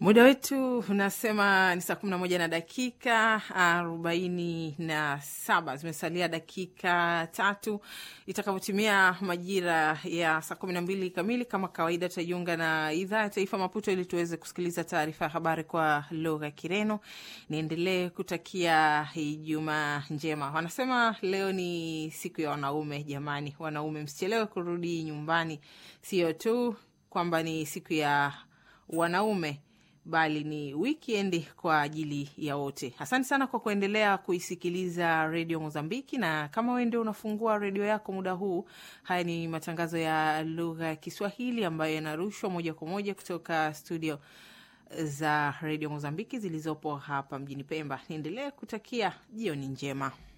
Muda wetu unasema ni saa kumi na moja na dakika arobaini na saba. Zimesalia dakika tatu itakavyotimia majira ya saa kumi na mbili kamili. Kama kawaida, tutajiunga na idhaa ya taifa Maputo ili tuweze kusikiliza taarifa ya habari kwa lugha ya Kireno. Niendelee kutakia Ijumaa njema. Wanasema leo ni siku ya wanaume. Jamani, wanaume msichelewe kurudi nyumbani, sio tu kwamba ni siku ya wanaume bali ni wikendi kwa ajili ya wote. Asante sana kwa kuendelea kuisikiliza redio Mozambiki, na kama wewe ndio unafungua redio yako muda huu, haya ni matangazo ya lugha ya Kiswahili ambayo yanarushwa moja kwa moja kutoka studio za redio Mozambiki zilizopo hapa mjini Pemba. Niendelee kutakia jioni njema.